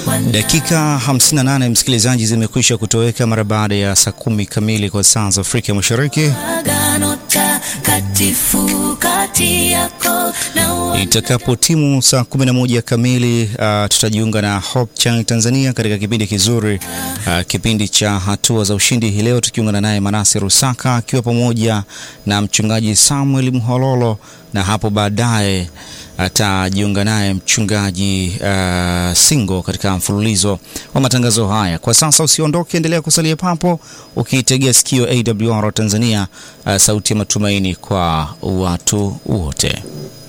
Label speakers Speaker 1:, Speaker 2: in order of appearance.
Speaker 1: Dakika 58 msikilizaji, zimekwisha kutoweka mara baada ya saa kumi kamili kwa saa za Afrika Mashariki. Itakapo timu saa 11 kamili, uh, tutajiunga na Hope Channel Tanzania katika kipindi kizuri, uh, kipindi cha hatua za ushindi. Hii leo tukiungana naye Manase Rusaka akiwa pamoja na mchungaji Samuel Mhololo, na hapo baadaye atajiunga naye mchungaji uh, Singo katika mfululizo wa matangazo haya. Kwa sasa usiondoke, endelea kusalia papo ukiitegea sikio AWR Tanzania, uh, sauti ya matumaini kwa watu wote.